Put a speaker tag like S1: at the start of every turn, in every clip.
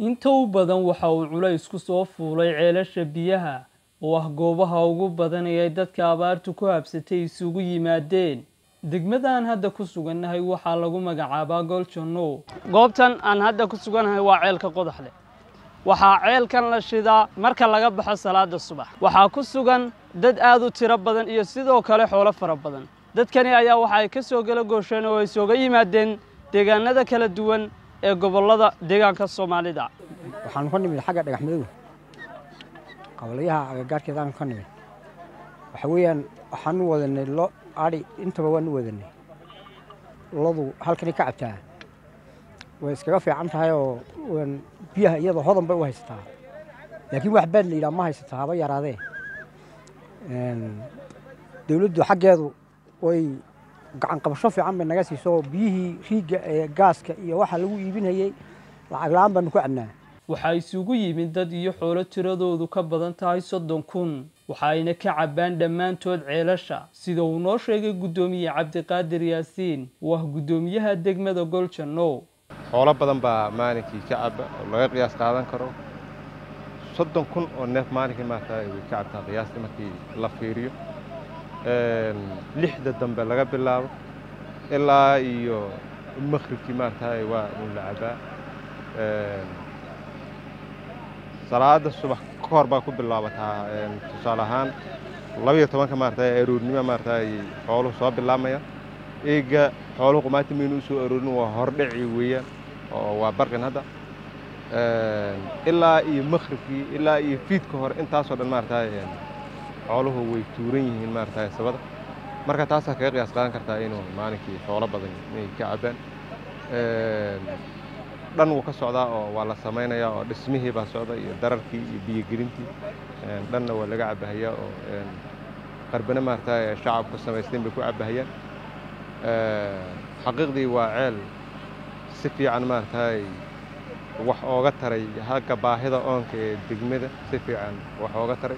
S1: inta u badan waxa uu culays ku soo fuulay ceelasha biyaha oo ah goobaha ugu badan ee ay dadka abaartu ku habsatay isugu yimaadeen degmadaan hadda ku sugannahay waxaa lagu magacaabaa goljanno goobtan aan hadda ku sugannahay waa ceelka qodaxle waxaa ceelkan la shidaa marka laga baxo salaada subax waxaa ku sugan dad aad u tiro badan iyo sidoo kale xoolo fara badan dadkani ayaa waxa ay ka soo gala goosheen oo ay sooga yimaadeen deegaanada kala duwan ee gobollada deegaanka soomaalida
S2: waxaanu ka nimid xagga dhagax madow qabalayaha agagaarkeedaanu ka nimid waxa weeyaan waxaanu wadanay lo adhi intaba waanu wadanay ladu halkani ka cabtaa way iskaga fiican tahay oo biyaha iyadoo hodan bay u haysataa laakiin wax baad la yidhaha ma haysataa haba yaraadee dawladdu xaggeedu way gacan qabasho fiican bay naga siiso biyihii riigga ee gaaska iyo waxa lagu iibinayey lacag la-aan baanu ku cabnaa
S1: waxaa isugu yimid dad iyo xoolo tiradoodu ka badan tahay soddon kun waxa ayna ka cabbaan dhammaantood ceelasha sida uu noo sheegay guddoomiye cabdiqaadir yaasiin oo ah guddoomiyaha degmada goljanno
S3: xoolo badan baa maalinkii ka cabba oo laga qiyaas qaadan karo soddon kun oo neef maalinkii maarata way ka cabtaa qiyaastii markii la fiiriyo lixda dambe laga bilaabo ilaa iyo makhribkii maarata waa un la cabbaa salaada subax ka hor baa ku bilaabataa tusaale ahaan labaiyo tobanka maarata aroornimo maarata xooluhu soo bilaabmaya eega xooluhu qumaati maynu u soo aroorin waa hordhaci weeyaan oo waa barqin hadda ilaa iyo makhribkii ilaa iyo fiidka hore intaasoo dhan maarata xooluhu way tuuran yihiin maarata sabada marka taasaa kaga qiyaas qaadan kartaa inuu maalinkii xoolo badan inay ka cabbaan dhan wuu ka socdaa oo waa la samaynayaa oo dhismihii baa socda iyo dararkii iyo biyogelintii dhanna waa laga cabbahayaa oo qarbane maarata shacabku samaysteen bay ku cabbahayaan xaqiiqdii waa ceel si fiican maaragtay wax ooga taray hagga baahida oonka ee degmada si fiican wax ooga taray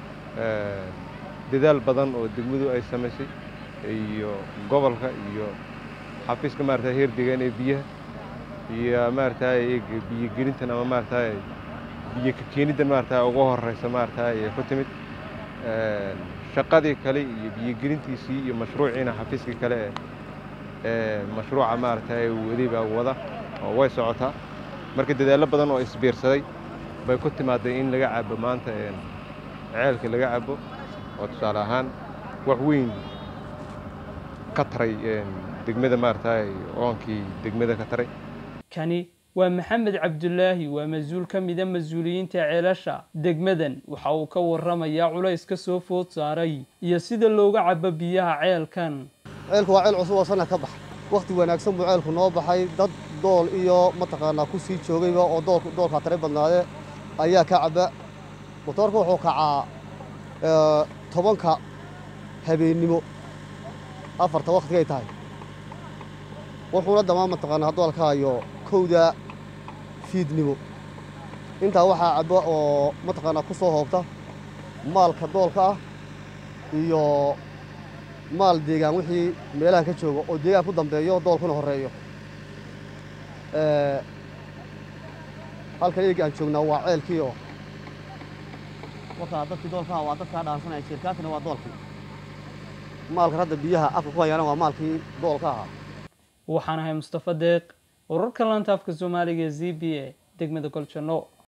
S3: dadaal badan oo degmadu ay samaysay iyo gobolka iyo xafiiska maarata heer deegaan ee biyaha iyo maaragtay biyogelintan ama maaragtay biyo ka keeniddan maaragtay ugu horraysa maaragtay ku timid shaqadii kale iyo biyogelintiisii iyo mashruuciina xafiiskii kale ee mashruuca maaragtay waday baa wada oo way socotaa marka dadaallo badan oo isbiirsaday bay ku timaaday in laga cabo maanta ceelka laga cabo oo tusaale ahaan wax weyn ka taray degmada maaragtay oonkii degmada ka taray
S1: kani waa maxamed cabdulaahi waa mas-uul ka mida mas-uuliyiinta ceelasha degmadan waxa uu ka warramayaa culays ka soo food saaray iyo sida looga cabo biyaha ceelkan
S4: ceelku waa ceel cusub oo sana ka baxay wakhti wanaagsan buu ceelku noo baxay dad dool iyo mataqaanaa ku sii joogayba oo doolk doolkaa tare badnaadee ayaa ka cabba motoorka wuxuu kacaa tobanka habeennimo afarta wakhtigay tahay wuxuuna damaa mataqaanaa doolka hayo kowda fiidnimo intaa waxaa cabba oo mataqaanaa ku soo hoobta maalka doolka ah iyo maal deegaan wixii meelahan ka jooga oo deegaan ku dambeeyo doolkuna horreeyo halkan eegi aan joognaa waa ceelkii oo wakaa dadkii doolkaha waa dadkaa dhaansanaya shirkaasina waa doolkii maalkan hadda biyaha afka ku hayaana waa maalkii doolka ahaa
S1: waxaan ahay mustafa deeq wararka laanta afka soomaaliga ee z b a degmada goljanno